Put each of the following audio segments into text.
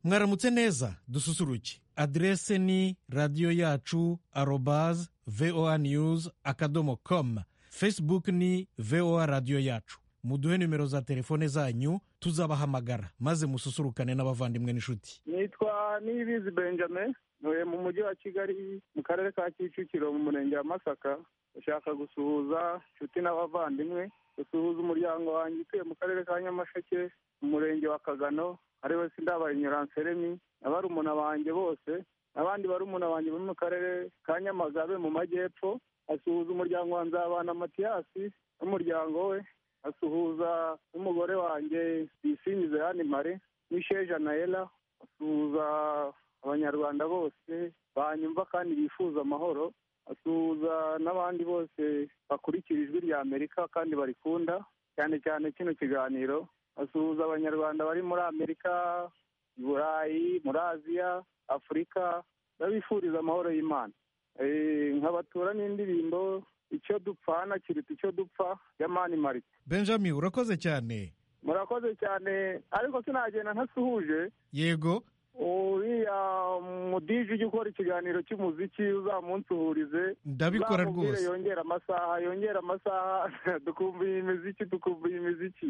mwaramutse neza dususuruke aderese ni radiyo yacu arobaze voa news akadomo komu fesibuke ni voa radiyo yacu muduhe nimero za telefone zanyu tuzabahamagara maze mususurukane n'abavandimwe n'inshuti nitwa niyibizi benjamin ntuye mu mujyi wa kigali mu karere ka kicukiro mu murenge wa masaka ndashaka gusuhuza inshuti n'abavandimwe gusuhuza umuryango wanjye utuye mu karere ka nyamasheke mu murenge wa kagano ari we sindabaye nyiranseremi na barumuna banjye bose n'abandi barumuna banjye bo mu karere ka nyamagabe mu majyepfo asuhuza umuryango wa nzabana matiyasi n'umuryango we asuhuza n'umugore wanjye bisingize yani mare n'isheja naela asuhuza abanyarwanda bose banyumva kandi bifuza amahoro asuhuza n'abandi bose bakurikira ijwi rya amerika kandi barikunda cyane cyane kino kiganiro asuhuza abanyarwanda bari muri amerika i burayi muri aziya afurika ndabifuriza amahoro y'imana nkabatura n'indirimbo icyo dupfana kiruta icyo dupfa ya mani marite benjamin urakoze cyane murakoze cyane ariko sinagenda ntasuhuje yego uriya mudije ujya ukora ikiganiro cy'umuziki uzamunsuhurize ndabikora uzamubwire rwose yongera amasaha yongera amasaha tukumva iyi miziki tukumva iyi miziki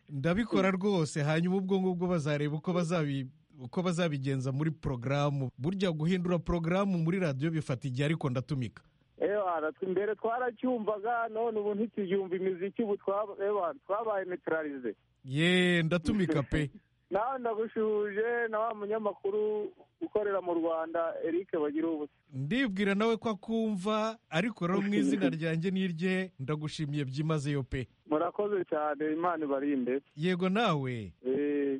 ndabikora rwose hanyuma ubwo ngubwo bazareba uko bazabi uko bazabigenza muri porogaramu burya guhindura porogaramu muri radiyo bifata igihe ariko ndatumika ebana mbere twaracyumvaga none ubu ntikibyumva imiziki ubu twaba- ebana twabaye neutralize ye ndatumika pe nawe ndagushuhuje na wa munyamakuru ukorera mu rwanda eric bagira ubusa ndibwira nawe ko akumva ariko rero mu izina ryanjye n'irye ndagushimiye byimazeyo pe murakoze cyane imana ibarinde yego nawe Eh,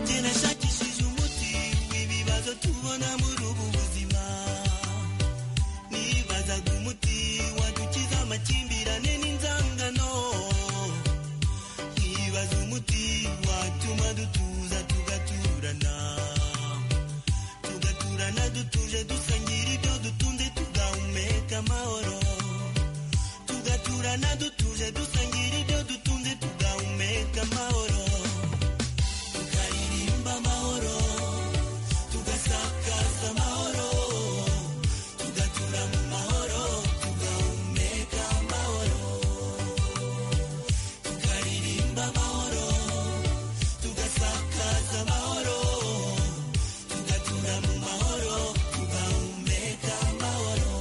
kinashakishije umuti w'ibibazo tubona muri ubu buzima nibazaga umuti wadukiza amakimbirane n'inzangano nibaza umuti watuma dutuza tugaturana tugaturana dutuje dusangira ibyo dutunze tugahumeka amahoro tugaturana dutuje dusangira ibyo dutunze tugahumeka amahoro tukaririmba amahoro tugasakaza amahoro tugatura mu mahoro tugahumeka amahoro tukaririmba amahoro tugasakaza amahoro tugatura mu mahoro tugahumeka amahoro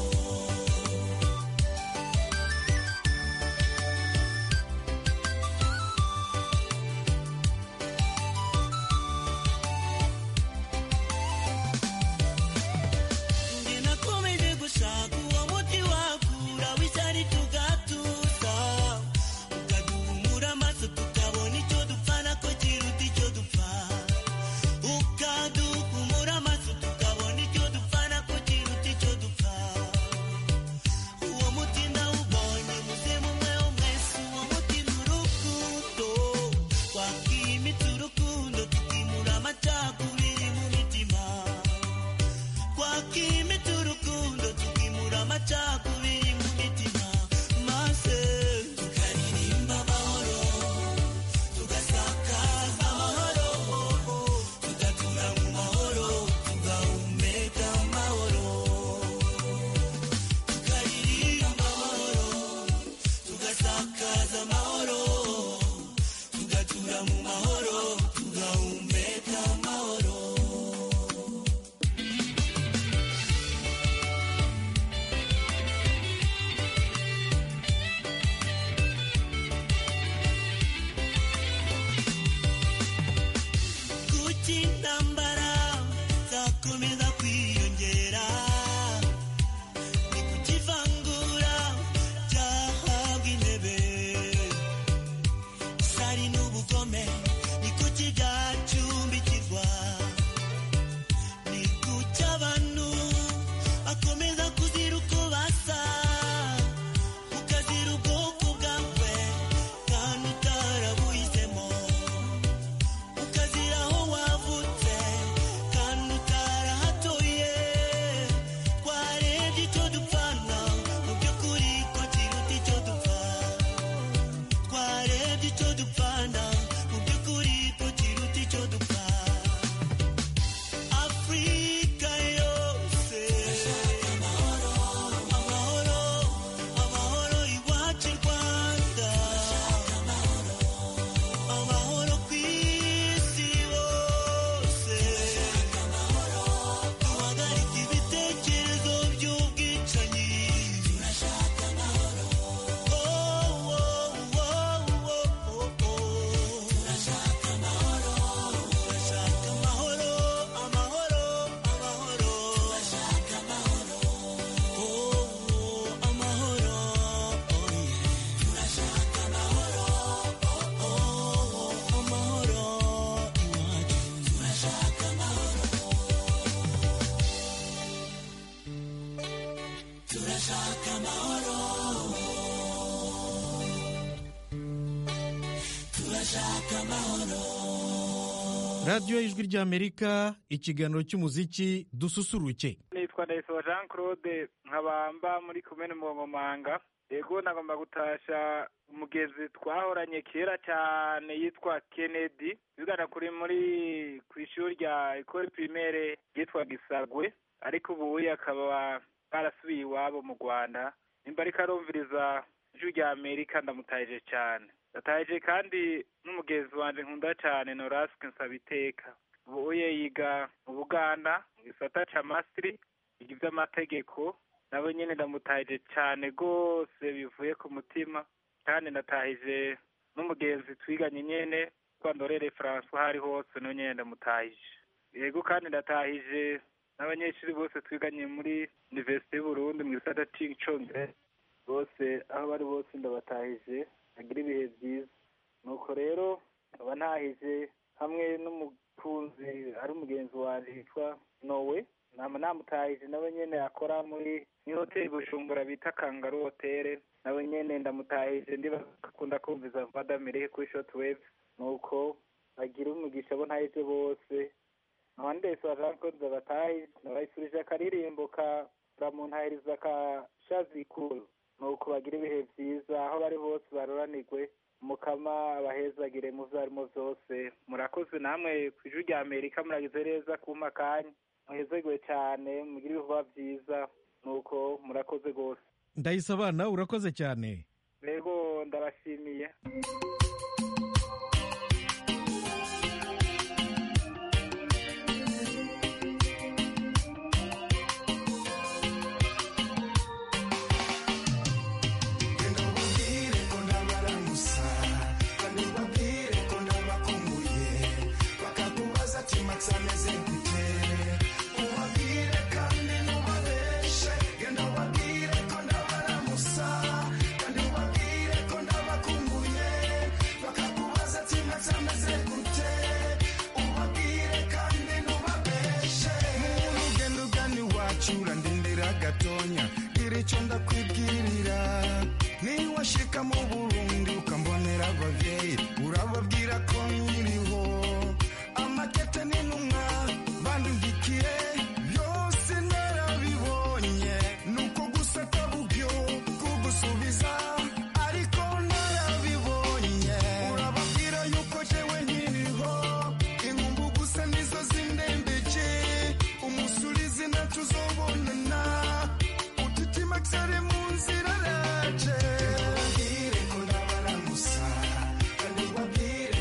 icyo dupfana mu by'ukuri ko kiruta icyo dupfa afurika yose amahoro amahoro amahoro iwacu i rwanda amahoro ku isi hose duhagarike ibitekerezo by'ubwicanyi turashaka amahoro turashaka amahoro turashaka amahoro amahoro amahoro turashaka amahoro amahoro turashaka amahoro amahoro iwacu turashaka amahoro turashaka amahoro turashaka amahoro radiyo ijwi ry'amerika ikiganiro cy'umuziki dususuruke nitwa Nelson jean claude nkabamba muri kumena umugongomanga yego nagomba gutasha umugezi twahoranye kera cyane yitwa kennedy bigana kuri muri ku ishuri rya ecole primaire ryitwa gisagwe ariko ubu akaba barasubiye iwabo mu rwanda nimba ariko arumviriza ijwi rya amerika ndamutahije cyane ndataje kandi n'umugezi wanjye nkunda cyane norasike nsabiteka ubu ye yiga mu buganda mu gisata cya masitiri iby'amategeko nabo nyine ndamutahije cyane rwose bivuye ku mutima kandi natahije n'umugenzi twiganye nyine kwa ndorere francois aho ari hose nawe nyine ndamutahije yego kandi ndatahije n'abanyeshuri bose twiganye muri univerisite y'uburundi mu gisata cy'icongereza bose aho bari bose ndabatahije bagira ibihe byiza nuko rero nkaba ntahije hamwe n'umukunzi ari umugenzi wanjye witwa nowe nama namutahije nawe nyine akora muri ni hoteli bujumbura bita kangaru hoteli nawe nyine ndamutahije ndiba akunda kumviza mvadamirike kuri shotiwevu nuko bagira umugisha abo ntahije bose abandesi bazakoze batahije ndabayisurije akaririmbo ka baramuntahiriza ka shazikuru nuko bagira ibihe byiza aho bari hose baruranirwe mukama abahezagire mu byo arimo byose murakoze namwe ku ijwi rya amerika muragize neza kuma kanya muhezagwe cyane mugire ibikorwa byiza nuko murakoze rwose ndayisabana urakoze cyane rero ndabashimiye Genda ubabwire ko ndabaramusa kandi ubabwire ko ndabakumbuye bakakubaza ati matsa ameze gute ubabwire kandi ntubabeshe genda ubabwire ko ndabaramusa kandi ubabwire ko ndabakumbuye bakakubaza ati matsa ameze gute ubabwire kandi ntubabeshe muntu ugenda ugana iwacu urandindira gatonya gira icyo ndakwibwirira niba washika mu burundi ukambonera ababyeyi urababwira ko nkiriho amakete n'intumwa bandungikiye byose narabibonye nuko gusa atabubyo kugusubiza ariko narabibonye urababwira yuko jewe nkiriho inkumbu gusa nizo zindembeje umunsi uri izina tuzobonana utitima cyari mu nzira raje ubabwire ko ndabaramusa kandi ubabwire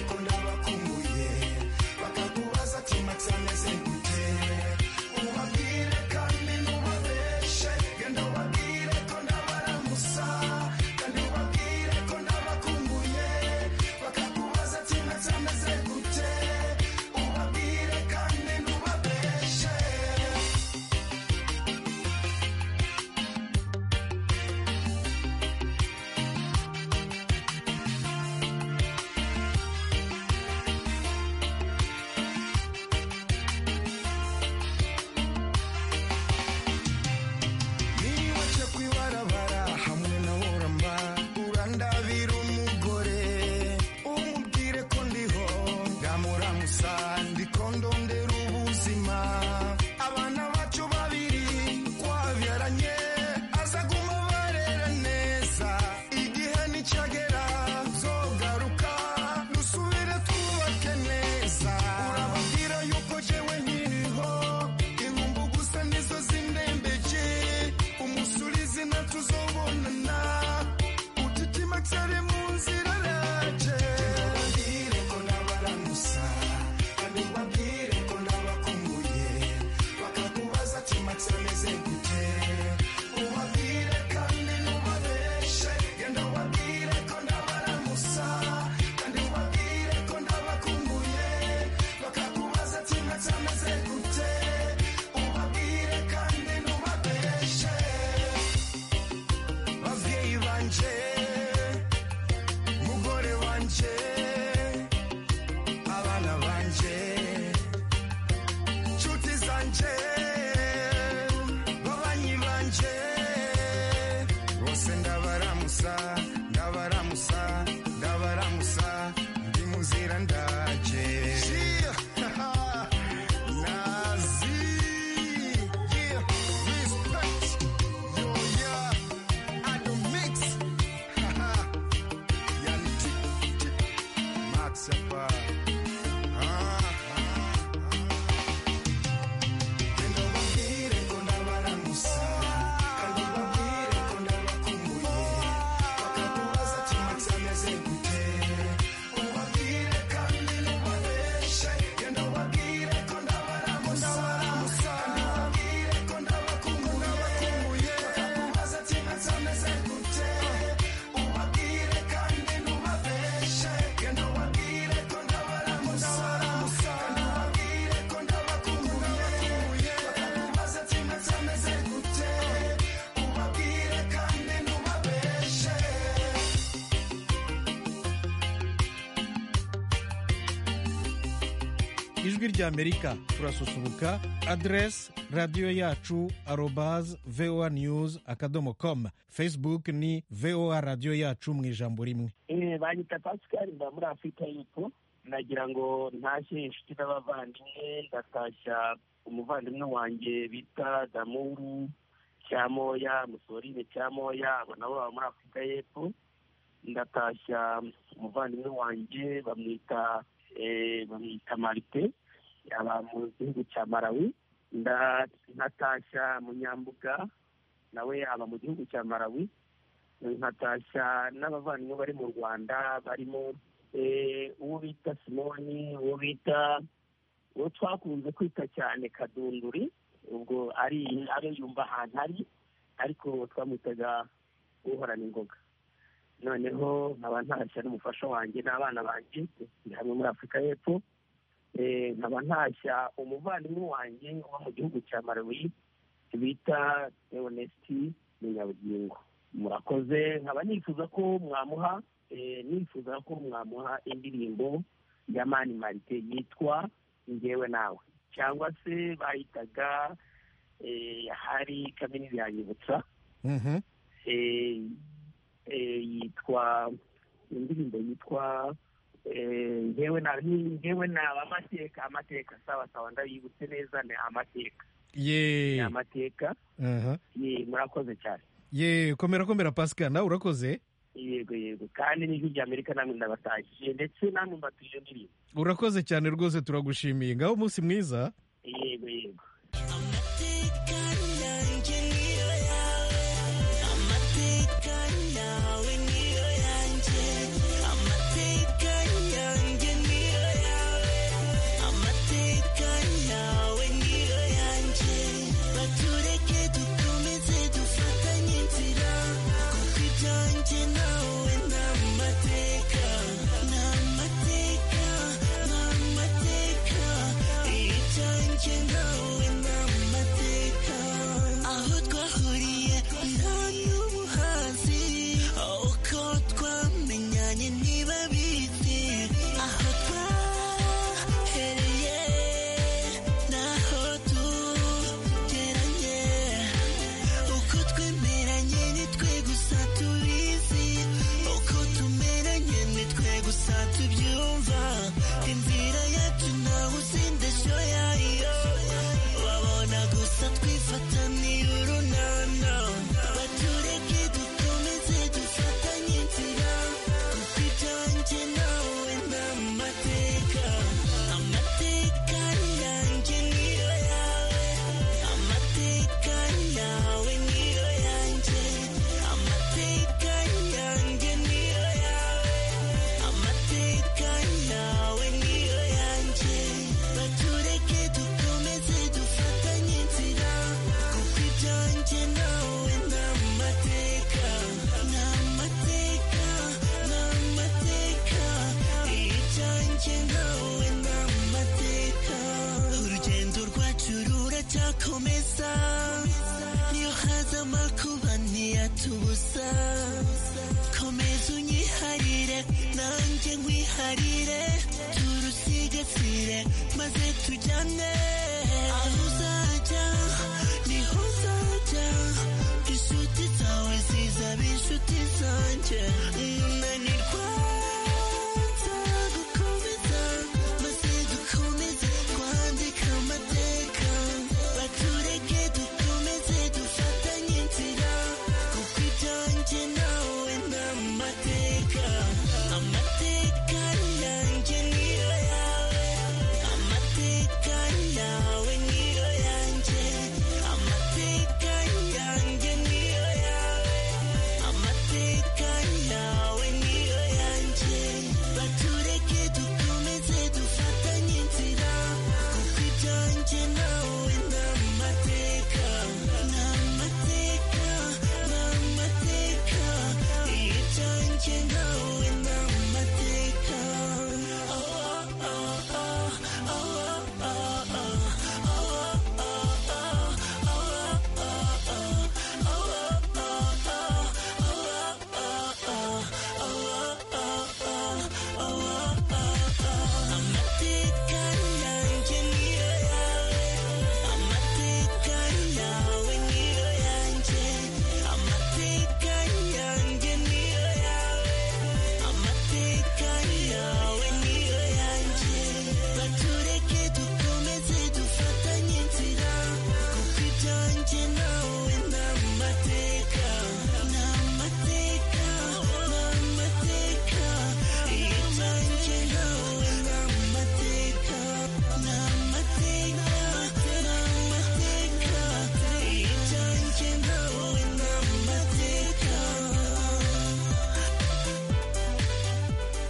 matsapa Ah, ah, ah. Genda ubabwire ko ndabaranguza kandi ubabwire ko ndabakumbuye bakakubaza ati matsa ameze gute ubabwire kandi nubabeshe genda ubabwire ko ndabaranguza kandi ubabwire ko ndabakumbuye bakakubaza ati matsa ameze gute ubabwire kandi nubabeshe genda ubabwire ko ndabaranguza kandi ubabwire ko ndabakumbuye bakakubaza ati matsa ameze gute ubabwire kandi nubabeshe ijwi rya amerika turasusuruka aderesi radiyo yacu arobazi voa news akadomo komu facebook ni voa radiyo yacu mu ijambo rimwe Eh, banyita pascal mba muri afurika y'epfo nagira ngo ntashye inshuti n'abavandimwe ndatashya umuvandimwe wanjye bita damuru cyamoya musorine cyamoya abo nabo baba muri afurika y'epfo ndatashya umuvandimwe wanjye bamwita eh, bamwita marite aba mu gihugu cya marawi Nda- ndatashya munyambuga nawe aba mu gihugu cya marawi nkatashya n'abavandimwe bari mu rwanda barimo eh, uwo bita simoni uwo bita uwo twakunze kwita cyane kadunduri ubwo ari ari yumva ahantu ari ariko twamwitaga uhorana ingoga noneho nkaba ntashya n'umufasha wanjye n'abana banjye turi hamwe muri afurika y'epfo Eh, nkaba ntashya umuvandimwe wanjye uba mu gihugu cya marawi bita eonesti munyabugingo murakoze nkaba nifuza ko mwamuha eh, nifuza ko mwamuha indirimbo ya mani marite yitwa ngewe nawe cyangwa se bayitaga eh, hari kamini yanyibutsa Mhm. eh, eh, yitwa indirimbo yitwa eh, ngewe na ni- ngewe nawe amateka amateka sawa sawa ndabibutse neza ni amateka ni ye amateka Aha. Ye, murakoze cyane ye komera komera pasika nawe urakoze yego yego kandi n'ijwi rya amerika namwe ndabatashije ndetse namwe mbatuye iyo ndirimbo urakoze cyane rwose turagushimiye ngaho umunsi mwiza yego yego amateka yanjye niyo yawe amateka yawe niyo yanjye amateka yanjye niyo yawe amateka yawe niyo yanjye batureke dukomeze dufatanye inzira kuko ibyanjye nawe ni amateka ni amateka ni amateka ibyanjye nawe ni amateka aho twahuriye nta n'ubuhanzi uko twamenyanye niba bizi aho twahereye naho tugeranye uko twemeranye nitwe gusa tubizi uko tumeranye nitwe gusa tubyumva inzira yacu ntawe uzindeshyo yayo wabona gusa twifataniye urunana batureke dukomeze dufatanye inzira kuko ibyanjye nawe ni amateka amateka yanjye niyo yawe amateka yawe niyo yanjye amateka yanjye niyo yawe amateka yawe niyo yanjye batureke dukomeze dufatanye inzira kuko ibyanjye nawe ni amateka ni amateka ni amateka ibyanjye nawe ni amateka urugendo rwacu ruracyakomeza niyo haza amakuba ntiyatubuza komeza unyiharire nanjye nkwiharire turusigasire maze tujyane aho uzajya niho uzajya inshuti zawe zizaba inshuti zanjye unanirwa nzagukomeza maze dukomeze twandika amateka batureke dukomeze dufatanye inzira kuko ibyanjye nawe ni amateka amateka yanjye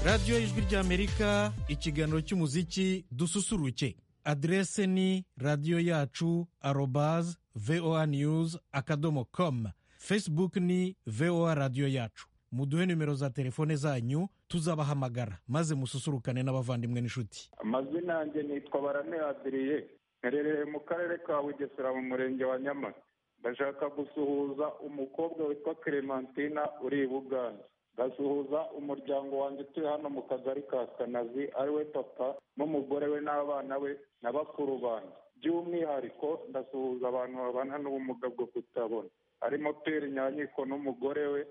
radiyo ijwi ry'amerika ikiganiro cy'umuziki dususuruke aderese ni radiyo yacu arobaze voa niyuzi akadomo komu fesibuku ni voa radiyo yacu muduhe nimero za telefone zanyu tuzabahamagara maze mususurukane n'abavandimwe n'inshuti amazina yanjye nitwa barame adiriye nherereye mu karere ka bugesera mu murenge wa nyamata ndashaka gusuhuza umukobwa witwa clementine uri i buganza ndasuhuza umuryango wanjye utuye hano mu kagari ka kanazi ari we papa n'umugore we n'abana be na bakuru banjye by'umwihariko ndasuhuza abantu babana n'ubumuga bwo kutabona harimo pere nyanyiko n'umugore we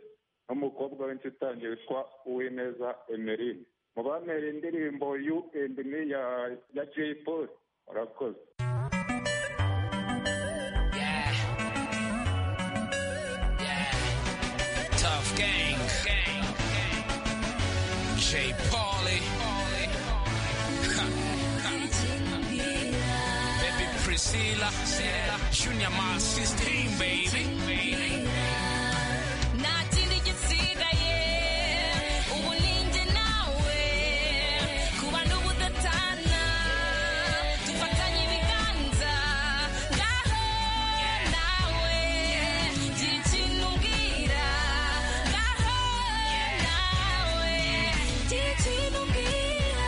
n'umukobwa w'inshutange witwa uwineza emerine mu bantere indirimbo you and me ya ya jay paul murakoze Tough gang. Jay Pauley. Baby Priscilla. Junior my 16, baby. ntakindi gisigaye ubu ninjye nawe kuba n'ubudatana dufatanye ibiganza ngaho nawe gira ikintu umbwira ngaho nawe gira ikintu umbwira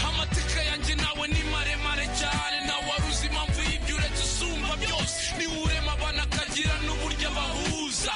amateka yanjye nawe ni maremare cyane nawe waruzi impamvu y'ibyo uretse usumba byose niwe urema abana akagira n'uburyo abahuza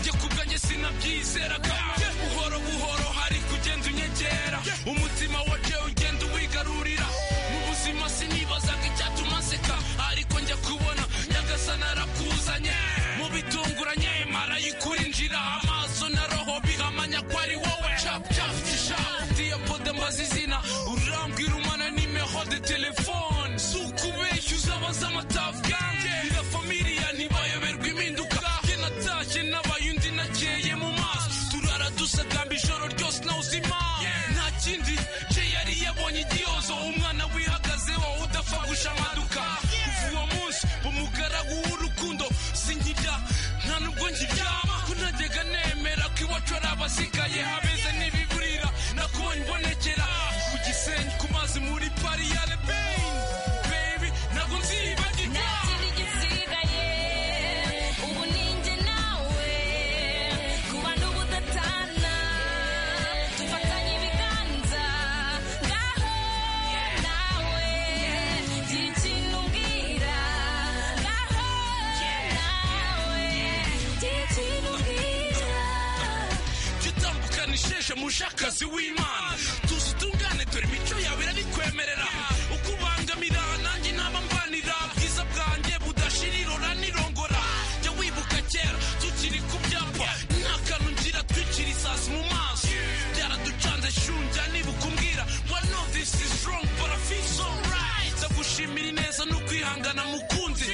njye ku bwanjye sinabyizeraga buhoro buhoro hari kugenda unyegera umutima waje ugenda uwigarurira mu buzima sinibazaga icyatuma nseka ariko njya kubona nyagasana arakuzanye mu bitunguranye marayikurinjira amaso na roho bihamanya ko ari wowe cap cap cap diye pode mbaza izina urambwira umana nimero de telefone si ukubeshyuza abaza amatavugange na familiya ntibayoberwa impinduka jye natashye nabaye undi nakeye mu maso turara dusagamba ijoro ryose nawe uzima nta kindi jye yari yabonye igihozo umwana wihagazeho udapfa gushamaduka kuva uwo munsi umugaragu w'urukundo sinkirya nta nubwo nkiryama ko ntajyaga nemera ko iwacu ari abasigaye abeze n'ibiburira nakubonye imbonekera ku gisenyi ku mazi muri pariyare beyi bebi ntabwo nzibagirwa Ntakindi gisigaye ubu ninjye nawe kuba n'ubudatana dufatanye ibiganza ngaho nawe gira ikintu umbwira ngaho nawe gira ikintu umbwira tutambukana isheshe mushakazi w'imana tuzi utungane dore imico yawe irabikwemerera uko ubangamira nanjye naba mvanira bwiza bwanjye budashira irora n'irongora jya wibuka kera tukiri ku byapa nta kantu ngira twicira isazi mu maso byaraducanze shunjya nibuka umbwira well no this is wrong but I feel so right ndagushimira ineza no kwihangana mukunzi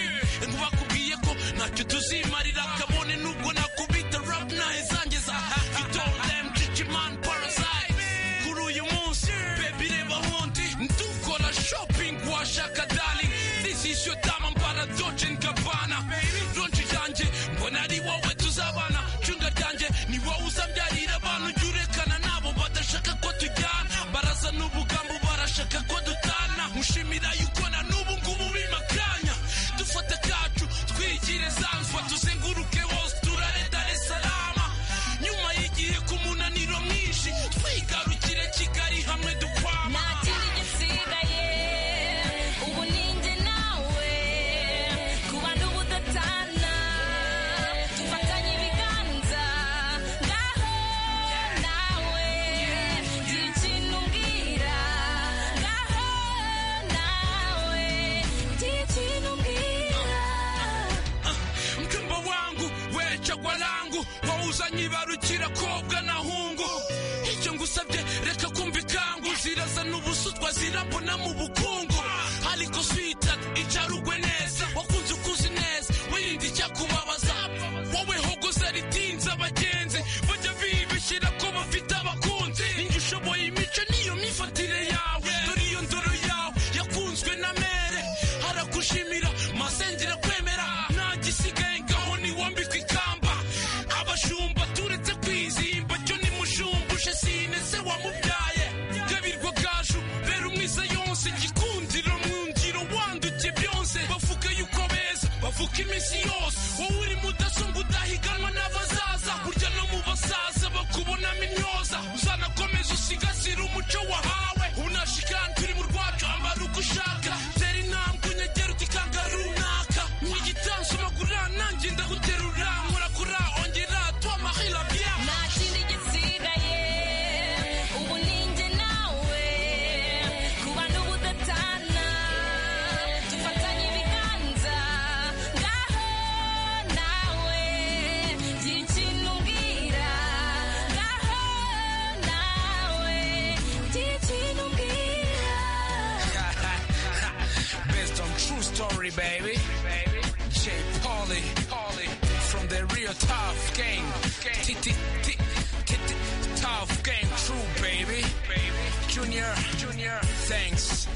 bakubwiye ko ntacyo tuzimarira kabone nubwo nakubita rap ntahezangeza itorem cikiman parasite kuri uyu munsi baby reba hundi ndukora shopping washaka darling this is your time I'm para Dolce and Gabbana ronji ryanjye mbona ari wowe tuzabana cunga ryanjye ni wowe uzabyarira abantu jya urekana nabo badashaka ko tujyana baraza n'ubugambo barashaka ko dutana mushimira yuko na n'ubu ngubu bimakanya dufata kacu twigire zanzwa tuzenguruke hose turare dare salama nyuma y'igihe k'umunaniro mwinshi twigarukire kigali hamwe dukwama ntakindi gisigaye ubu ninjye nawe kuba n'ubudatana dufatanye ibiganza ngaho nawe gira ikintu umbwira ngaho nawe gira ikintu umbwira mjomba wangu wechagwa langu wauzanye ibarukira kobwa na hungu icyo ngusabye reka kumva ikangu zirazana ubusutwa zirambona mu bukungu ariko swita icarugwe neza wakunze ukuzi neza wirinde icyakubabaza wowe hogoza ritinze abagenzi bajya bibishyira ko bafite abakunzi ninjye ushoboye imico niyo myifatire yawe dore iyo ndoro yawe yakunzwe na mere aragushimira masengera kwemera nta gisigaye ngaho niwambikwa ikamba abashumba turetse kwizimba cyo nimushumbushe sine se wamubwira Corey, baby. J. Pauli, Pauli, from the real tough game. T- t- t- t- t- Tough game, true, baby. Junior, Junior, thanks.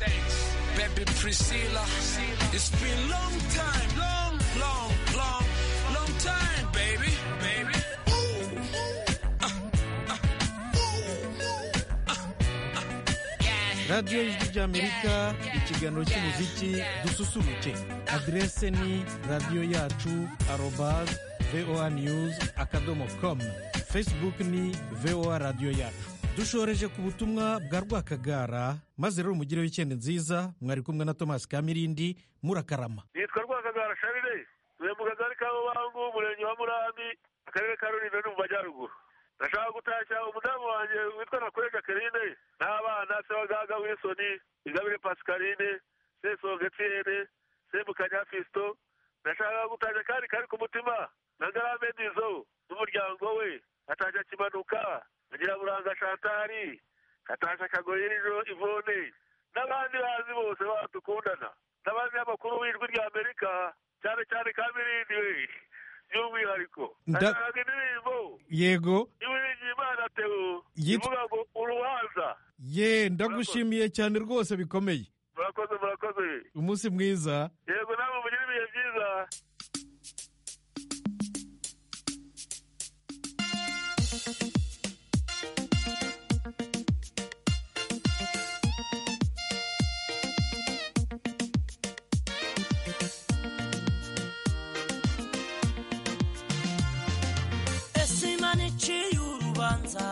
Baby Priscilla, it's been long time, long, long, long, long time, baby, baby. radiyo ijwi ry'amerika ikiganiro cy'umuziki dususuruke aderese ni radiyo yacu arobazi voa niyuzi akadomo komu fesibuku ni voa radiyo yacu dushoreje ku butumwa bwa rwakagara maze rero mugireho icyenda nziza mwari kumwe na tomasi kamirindi murakarama nitwa rwakagara sharire tuye mu kagari ka mubangu umurenge wa murambi akarere ka rulindo ni mu majyaruguru ndashaka gutashya umudamu wanjye witwa nakure jacqueline n'abana se wa gaga winsoni ingabire pascaline sesonga etienne semukanya fisito ndashaka gutashya kandi kari ku mutima na ngarame nizo n'umuryango we atashya kimanuka agira buranga shantari atasha akagoye nijoro ivone n'abandi bazi bose badukundana n'abanyamakuru b'ijwi rya amerika cyane cyane kamirindi we by'umwihariko Nda- ashaka indirimbo yego y'uwiringiye imana teo Yitwa- ivuga ngo urubanza ye ndagushimiye cyane rwose bikomeye murakoze murakoze umunsi mwiza yego namwe mugire ibihe byiza ese imana iciye urubanza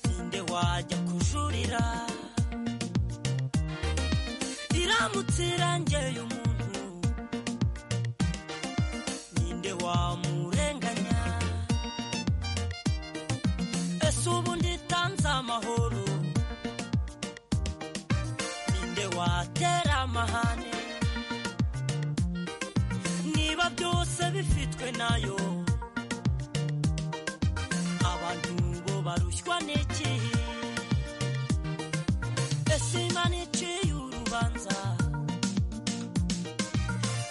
ninde wajya kujurira iramutse irangeye umuntu ninde wamurenganya ese ubundi itanze amahoro ninde watera amahane niba byose bifitwe nayo abantu bo barushywa n'iki ese imana iciye urubanza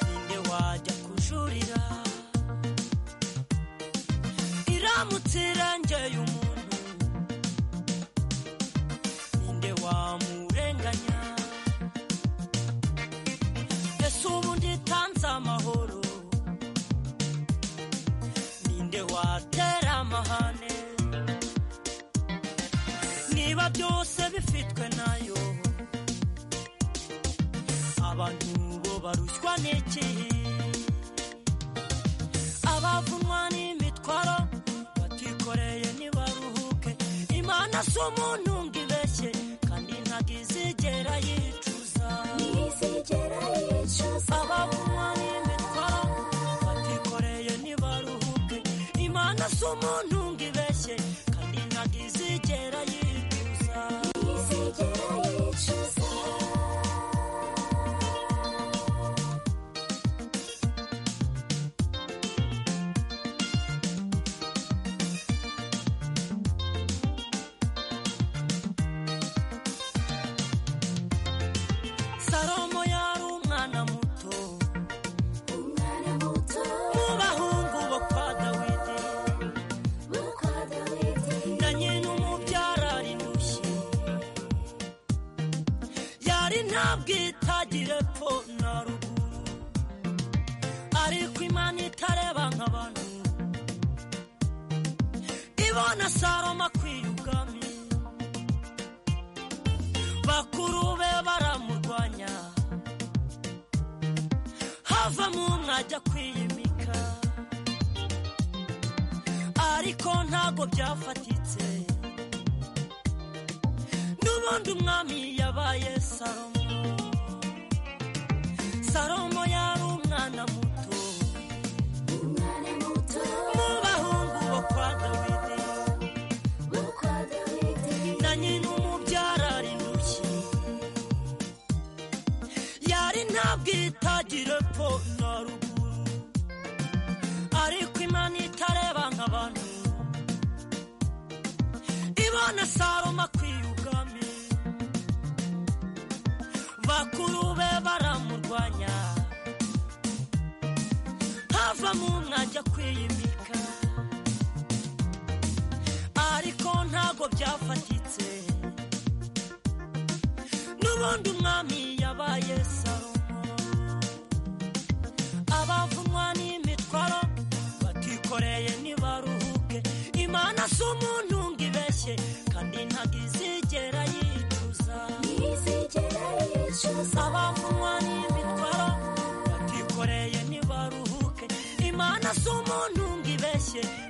ninde wajya kujurira iramutse irengeye umuntu ninde wamurenganya ese ubundi itanze amahoro ninde watera amahane niba byose bifitwe nayo abantu bo barushywa n'iki abavunwa n'imitwaro batikoreye ntibaruhuke imana si umuntu ngo ibeshye kandi ntabwo izigera yicuza abavunwa n'imitwaro batikoreye ntibaruhuke imana si umuntu ngo ibeshye kandi ntabwo izigera yicuza salomo yari umwana muto mu bahungu bo kwa dawidi na nyina umubyara arinushye yari ntabwo itagire epfo na ruguru ariko imana itareba nk'abantu ibona salomo akwiye ubwami bakuru be baramurwanya havamo umwe ajya kwiyimika ariko ntago byafatitse n'ubundi umwami yabaye salomo salomo yari umwana muto mu bahungu bo kwa dawidi na nyina umubyara arinushye yari ntabwo itagira epfo na ruguru ariko imana itareba nk'abantu ibona saroma akwiye ubwami bakuru be bara kwiyimika ariko ntago byafatitse n'ubundi umwami yabaye salomo abavunwa n'imitwaro batikoreye ntibaruhuke imana si umuntu ngo ibeshye kandi ntago izigera yicuza abavunwa n'imitwaro batikoreye ntibaruhuke imana si umuntu ngo ibeshye